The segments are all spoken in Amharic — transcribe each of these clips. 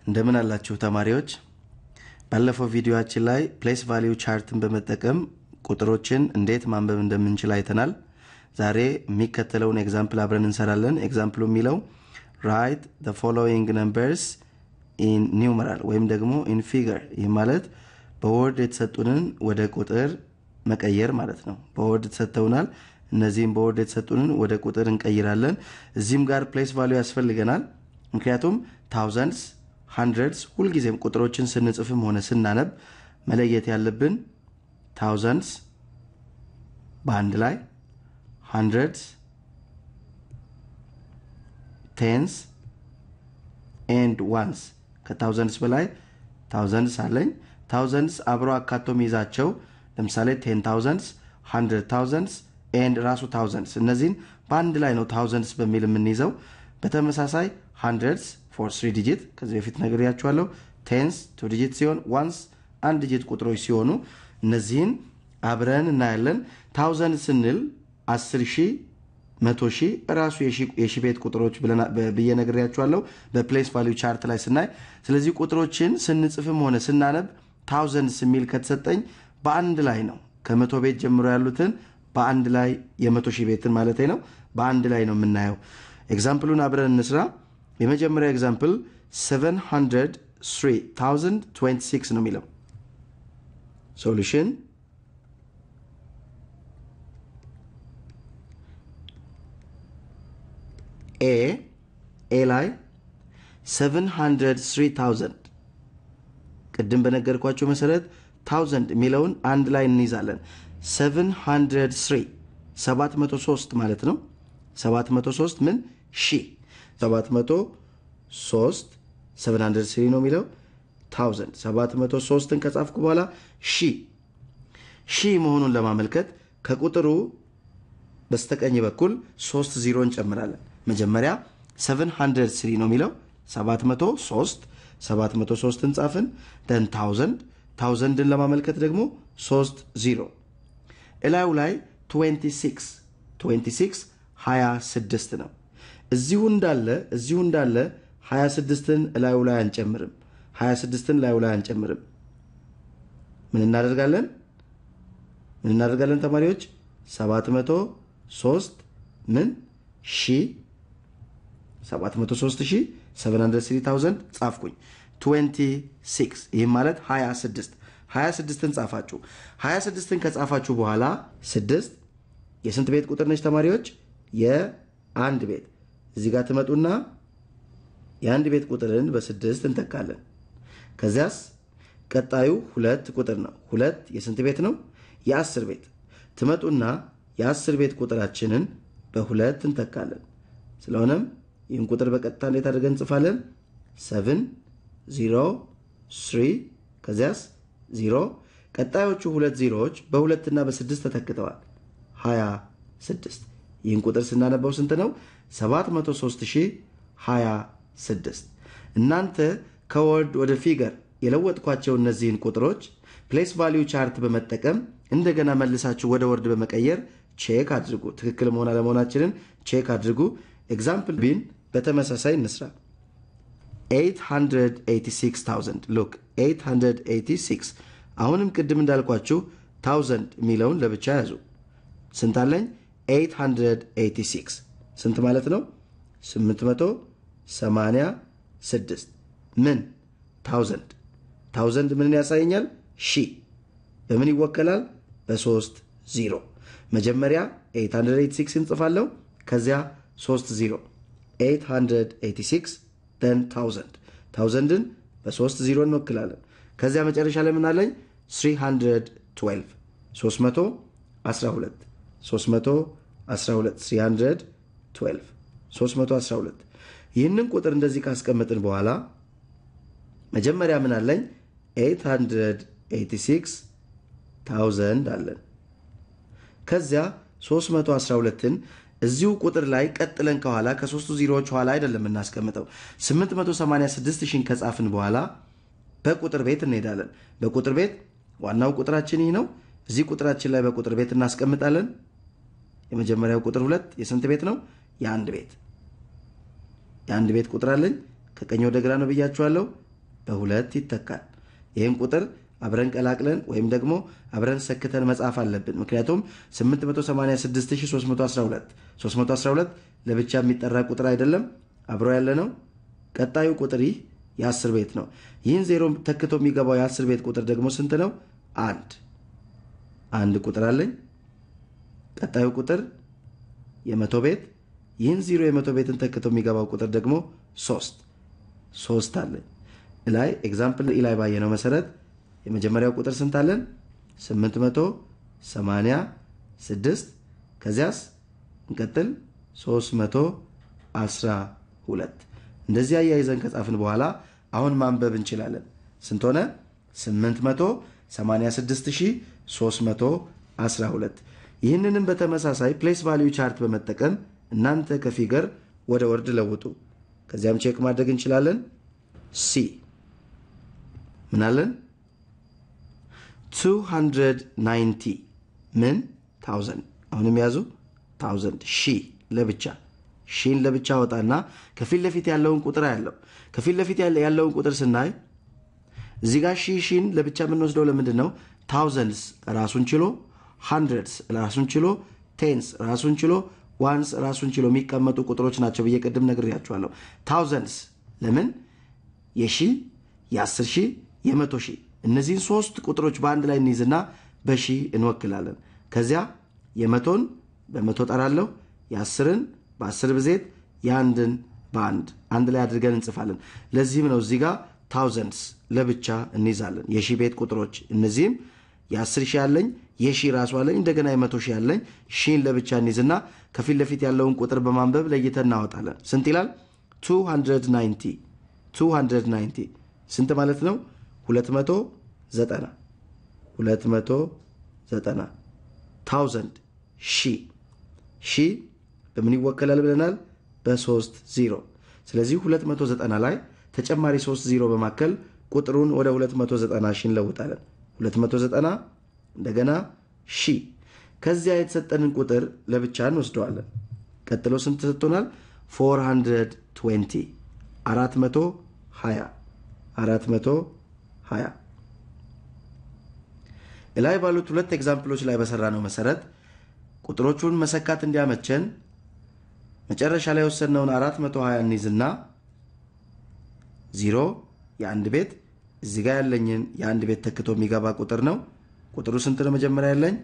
እንደምን አላችሁ ተማሪዎች? ባለፈው ቪዲዮአችን ላይ ፕሌስ ቫሊዩ ቻርትን በመጠቀም ቁጥሮችን እንዴት ማንበብ እንደምንችል አይተናል። ዛሬ የሚከተለውን ኤግዛምፕል አብረን እንሰራለን። ኤግዛምፕሉ የሚለው ራይት ዘ ፎሎዊንግ ነምበርስ ኢን ኒውመራል ወይም ደግሞ ኢን ፊገር። ይህ ማለት በወርድ የተሰጡንን ወደ ቁጥር መቀየር ማለት ነው። በወርድ ተሰጥተውናል። እነዚህም በወርድ የተሰጡንን ወደ ቁጥር እንቀይራለን። እዚህም ጋር ፕሌስ ቫሊዩ ያስፈልገናል። ምክንያቱም ታውዘንድስ ሃንድረድስ ሁልጊዜም ቁጥሮችን ስንጽፍም ሆነ ስናነብ መለየት ያለብን ታውዘንድስ በአንድ ላይ ሃንድረድስ ቴንስ ኤንድ ዋንስ ከታውዘንድስ በላይ ታውዘንድስ አለኝ። ታውዘንድስ አብሮ አካቶ የሚይዛቸው ለምሳሌ ቴን ታውዘንድስ፣ ሃንድረድ ታውዘንድስ ኤንድ ራሱ ታውዘንድስ እነዚህን በአንድ ላይ ነው ታውዘንድስ በሚል የምንይዘው። በተመሳሳይ ሃንድረድስ ፎር ስሪ ዲጂት ከዚህ በፊት ነግሬያችኋለሁ። ቴንስ ቱ ዲጂት ሲሆን ዋንስ አንድ ዲጂት ቁጥሮች ሲሆኑ እነዚህን አብረን እናያለን። ታውዘንድ ስንል አስር ሺህ መቶ ሺህ ራሱ የሺ ቤት ቁጥሮች ብዬ ነግሬያችኋለሁ በፕሌስ ቫሊዩ ቻርት ላይ ስናይ። ስለዚህ ቁጥሮችን ስንጽፍም ሆነ ስናነብ ታውዘንድስ የሚል ከተሰጠኝ በአንድ ላይ ነው ከመቶ ቤት ጀምሮ ያሉትን በአንድ ላይ የመቶ ሺህ ቤትን ማለት ነው በአንድ ላይ ነው የምናየው። ኤግዛምፕሉን አብረን እንስራ። የመጀመሪያ ኤግዛምፕል 703026 ነው የሚለው ሶሉሽን ኤ ኤ ላይ 703000 ቅድም በነገርኳቸው መሰረት ታውዘንድ የሚለውን አንድ ላይ እንይዛለን። 703 703 ማለት ነው። 703 ምን ሺ 703 703 ነው የሚለው ታውዘንድ 703ን ከጻፍኩ በኋላ ሺ ሺ መሆኑን ለማመልከት ከቁጥሩ በስተቀኝ በኩል ሶስት ዚሮ እንጨምራለን። መጀመሪያ 703 ነው የሚለው 703 703ን ጻፍን። ደን ታውዘንድ ታውዘንድን ለማመልከት ደግሞ 3 ዚሮ እላዩ ላይ 26 26 26 ነው። እዚሁ እንዳለ እዚሁ እንዳለ 26ን እላዩ ላይ አንጨምርም። 26ን እላዩ ላይ አንጨምርም። ምን እናደርጋለን? ምን እናደርጋለን ተማሪዎች? 703 ምን ሺ 703 ሺ 73000 ጻፍኩኝ። 26 ይህም ማለት 26 26ን ጻፋችሁ። 26ን ከጻፋችሁ በኋላ 6 የስንት ቤት ቁጥር ነች ተማሪዎች? የአንድ ቤት። እዚህ ጋር ትመጡና የአንድ ቤት ቁጥርን በስድስት እንተካለን። ከዚያስ ቀጣዩ ሁለት ቁጥር ነው። ሁለት የስንት ቤት ነው? የአስር ቤት። ትመጡና የአስር ቤት ቁጥራችንን በሁለት እንተካለን። ስለሆነም ይህን ቁጥር በቀጥታ እንዴት አድርገን እንጽፋለን? ሰብን ዚሮ ስሪ ከዚያስ ዚሮ ቀጣዮቹ ሁለት ዚሮዎች በሁለትና በስድስት ተተክተዋል። 26 ይህን ቁጥር ስናነበው ስንት ነው? 703026 እናንተ ከወርድ ወደ ፊገር የለወጥኳቸው እነዚህን ቁጥሮች ፕሌስ ቫሊዩ ቻርት በመጠቀም እንደገና መልሳችሁ ወደ ወርድ በመቀየር ቼክ አድርጉ። ትክክል መሆን አለመሆናችንን ቼክ አድርጉ። ኤግዛምፕል ቢን በተመሳሳይ እንስራ። 886000 ሉክ 886 አሁንም ቅድም እንዳልኳችሁ ታውዘንድ የሚለውን ለብቻ ያዙ። ስንት አለኝ? 886 ስንት ማለት ነው? 886 ምን ታውዘንድ ታውዘንድ ምንን ያሳየኛል? ሺ በምን ይወከላል? በሶስት ዚሮ መጀመሪያ 886 እንጽፋለሁ። ከዚያ 3 ዚሮ 886 ደን ታውዘንድ ታውዘንድን በሶስት ዚሮ እንወክላለን። ከዚያ መጨረሻ ላይ ምን አለኝ? 312 312 312 312 312 ይህንን ቁጥር እንደዚህ ካስቀመጥን በኋላ መጀመሪያ ምን አለኝ? 886 ታውዘንድ አለን። ከዚያ 312ን እዚሁ ቁጥር ላይ ቀጥለን ከኋላ ከሶስቱ ዚሮዎች ኋላ አይደለም እናስቀምጠው። 886 ሺን ከጻፍን በኋላ በቁጥር ቤት እንሄዳለን። በቁጥር ቤት ዋናው ቁጥራችን ይህ ነው። እዚህ ቁጥራችን ላይ በቁጥር ቤት እናስቀምጣለን። የመጀመሪያው ቁጥር ሁለት የስንት ቤት ነው? የአንድ ቤት የአንድ ቤት ቁጥር አለኝ። ከቀኝ ወደ ግራ ነው ብያችኋለሁ። በሁለት ይተካል። ይህን ቁጥር አብረን ቀላቅለን ወይም ደግሞ አብረን ሰክተን መጻፍ አለብን። ምክንያቱም 886312 312 ለብቻ የሚጠራ ቁጥር አይደለም፣ አብሮ ያለ ነው። ቀጣዩ ቁጥር ይህ የአስር ቤት ነው። ይህን ዜሮ ተክቶ የሚገባው የአስር ቤት ቁጥር ደግሞ ስንት ነው? አንድ አንድ ቁጥር አለኝ። ቀጣዩ ቁጥር የመቶ ቤት ይህን ዜሮ የመቶ ቤትን ተክቶ የሚገባው ቁጥር ደግሞ ሶስት ሶስት አለኝ። ላይ ኤግዛምፕል ኢላይ ባየነው መሰረት የመጀመሪያው ቁጥር ስንት አለን? 886 ከዚያስ እንቀጥል 312 እንደዚህ አያይዘን ከጻፍን በኋላ አሁን ማንበብ እንችላለን። ስንት ሆነ? 886312 ይህንንም በተመሳሳይ ፕሌስ ቫሊዩ ቻርት በመጠቀም እናንተ ከፊገር ወደ ወርድ ለውጡ። ከዚያም ቼክ ማድረግ እንችላለን። ሲ ምናለን 290 ምን ታውዘንድ አሁንም ያዙ ታውዘንድ ሺ ለብቻ ሺን ለብቻ ወጣና ከፊት ለፊት ያለውን ቁጥር ያለው ከፊት ለፊት ያለውን ቁጥር ስናይ እዚህ ጋር ሺ ሺን ለብቻ የምንወስደው ለምንድን ነው? ታውዘንድስ ራሱን ችሎ፣ ሃንድረድስ ራሱን ችሎ፣ ቴንስ ራሱን ችሎ፣ ዋንስ ራሱን ችሎ የሚቀመጡ ቁጥሮች ናቸው ብዬ ቅድም ነግሬያችኋለሁ። ታውዘንድስ ለምን የሺ የአስር ሺህ የመቶ ሺህ እነዚህን ሶስት ቁጥሮች በአንድ ላይ እንይዝና በሺ እንወክላለን። ከዚያ የመቶን በመቶ ጠራለሁ፣ የአስርን በአስር ብዜት፣ የአንድን በአንድ አንድ ላይ አድርገን እንጽፋለን። ለዚህም ነው እዚህ ጋር ታውዘንድስ ለብቻ እንይዛለን። የሺ ቤት ቁጥሮች እነዚህም የአስር ሺህ ያለኝ የሺ ራሱ አለኝ እንደገና የመቶ ሺህ ያለኝ ሺን ለብቻ እንይዝና ከፊት ለፊት ያለውን ቁጥር በማንበብ ለይተን እናወጣለን። ስንት ይላል? 290 290 ስንት ማለት ነው? 290 290 ታውዘንድ ሺ ሺ በምን ይወከላል ብለናል? በሶስት ዜሮ። ስለዚህ 290 ላይ ተጨማሪ 3 ዜሮ በማከል ቁጥሩን ወደ 290 ሺ እንለውጣለን። 290 እንደገና ሺ ከዚያ የተሰጠንን ቁጥር ለብቻ እንወስደዋለን። ቀጥሎ ስንት ተሰጥቶናል? 420 420 420 እላይ ባሉት ሁለት ኤግዛምፕሎች ላይ በሰራ ነው መሰረት ቁጥሮቹን መሰካት እንዲያመቸን መጨረሻ ላይ የወሰድነውን 420 እንይዝና ዜሮ የአንድ ቤት እዚህ ጋር ያለኝን የአንድ ቤት ተክቶ የሚገባ ቁጥር ነው። ቁጥሩ ስንት ነው? መጀመሪያ ያለኝ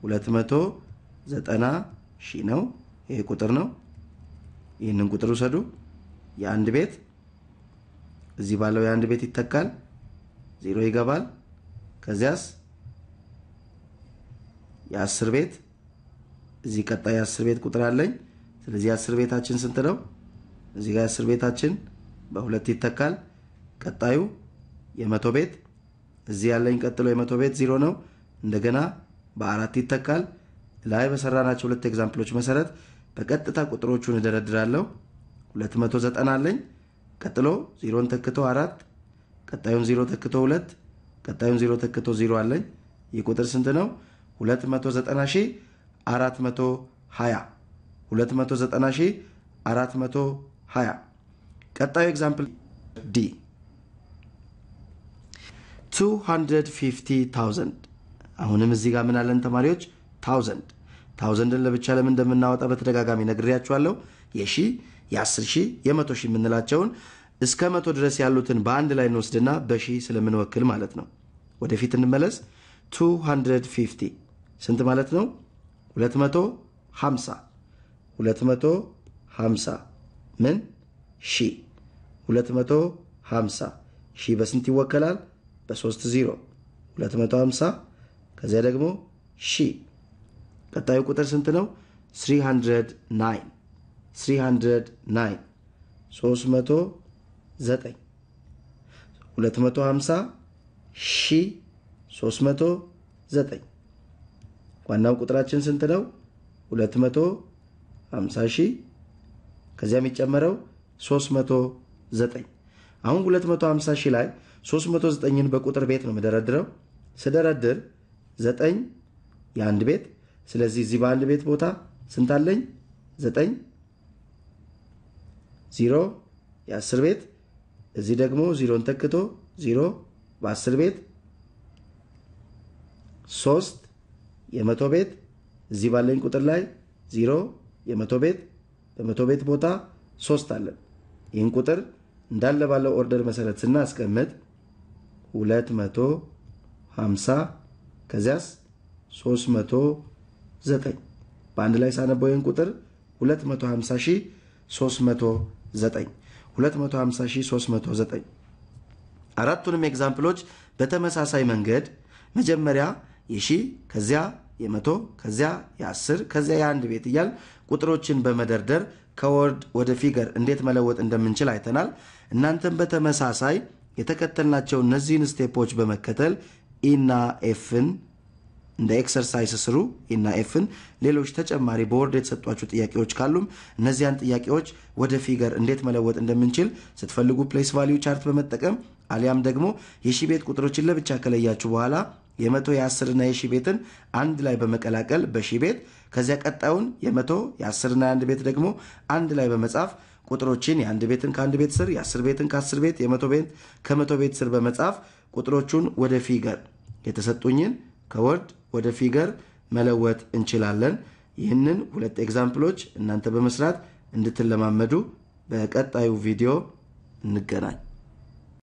290 ሺህ ነው። ይሄ ቁጥር ነው። ይህንን ቁጥር ውሰዱ። የአንድ ቤት እዚህ ባለው የአንድ ቤት ይተካል፣ ዜሮ ይገባል። ከዚያስ የአስር ቤት እዚህ ቀጣይ የአስር ቤት ቁጥር አለኝ። ስለዚህ የአስር ቤታችን ስንት ነው? እዚህ ጋር የአስር ቤታችን በሁለት ይተካል። ቀጣዩ የመቶ ቤት እዚህ ያለኝ ቀጥሎ የመቶ ቤት ዜሮ ነው። እንደገና በአራት ይተካል። ላይ በሰራናቸው ሁለት ኤግዛምፕሎች መሰረት በቀጥታ ቁጥሮቹን እደረድራለሁ። 290 አለኝ። ቀጥሎ ዜሮን ተክቶ አራት፣ ቀጣዩን ዜሮ ተክቶ ሁለት፣ ቀጣዩን ዜሮ ተክቶ ዜሮ አለኝ። ይህ ቁጥር ስንት ነው? 290 ሺህ 420 290 ሺህ 420 ቀጣዩ ኤግዛምፕል ዲ 250,000 አሁንም እዚህ ጋር ምን አለን ተማሪዎች? ታውዘንድ ታውዘንድን ለብቻ ለምን እንደምናወጣ በተደጋጋሚ ነግሬያችኋለሁ። የሺ የአስር ሺህ የመቶ ሺህ የምንላቸውን እስከ መቶ ድረስ ያሉትን በአንድ ላይ እንወስድና በሺ ስለምንወክል ማለት ነው። ወደፊት እንመለስ። 250 ስንት ማለት ነው? 250 250 ምን ሺ 250 ሺ በስንት ይወከላል? በሶስት ዜሮ 250 ከዚያ ደግሞ ሺ ቀጣዩ ቁጥር ስንት ነው? 309 309 309 250 ሺ 309 ዋናው ቁጥራችን ስንት ነው? 250 ሺህ ከዚያ የሚጨመረው 309 አሁን 250 ሺህ ላይ 309ን በቁጥር ቤት ነው የምደረድረው። ስደረድር 9 የአንድ ቤት ስለዚህ እዚህ በአንድ ቤት ቦታ ስንት አለኝ? 9 ዜሮ የአስር ቤት እዚህ ደግሞ ዚሮን ተክቶ ዚሮ በአስር ቤት ሶስት የመቶ ቤት እዚህ ባለኝ ቁጥር ላይ ዚሮ የመቶ ቤት በመቶ ቤት ቦታ ሶስት አለን። ይህን ቁጥር እንዳለ ባለው ኦርደር መሰረት ስናስቀምጥ ሁለት መቶ ሀምሳ ከዚያስ ሶስት መቶ ዘጠኝ በአንድ ላይ ሳነበው ይህን ቁጥር 250309 250309 አራቱንም ኤግዛምፕሎች በተመሳሳይ መንገድ መጀመሪያ የሺ ከዚያ የመቶ ከዚያ የአስር ከዚያ የአንድ ቤት እያል ቁጥሮችን በመደርደር ከወርድ ወደ ፊገር እንዴት መለወጥ እንደምንችል አይተናል። እናንተም በተመሳሳይ የተከተልናቸው እነዚህን ስቴፖች በመከተል ኢና ኤፍን እንደ ኤክሰርሳይስ ስሩ ኢና ኤፍን። ሌሎች ተጨማሪ በወርድ የተሰጧችሁ ጥያቄዎች ካሉም እነዚያን ጥያቄዎች ወደ ፊገር እንዴት መለወጥ እንደምንችል ስትፈልጉ ፕሌስ ቫሊዩ ቻርት በመጠቀም አሊያም ደግሞ የሺ ቤት ቁጥሮችን ለብቻ ከለያችሁ በኋላ የመቶ የአስርና የሺ ቤትን አንድ ላይ በመቀላቀል በሺ ቤት ከዚያ ቀጣዩን የመቶ የአስርና የአንድ ቤት ደግሞ አንድ ላይ በመጻፍ ቁጥሮችን የአንድ ቤትን ከአንድ ቤት ስር የአስር ቤትን ከአስር ቤት የመቶ ቤት ከመቶ ቤት ስር በመጻፍ ቁጥሮቹን ወደ ፊገር የተሰጡኝን ከወርድ ወደ ፊገር መለወጥ እንችላለን። ይህንን ሁለት ኤግዛምፕሎች እናንተ በመስራት እንድትለማመዱ በቀጣዩ ቪዲዮ እንገናኝ።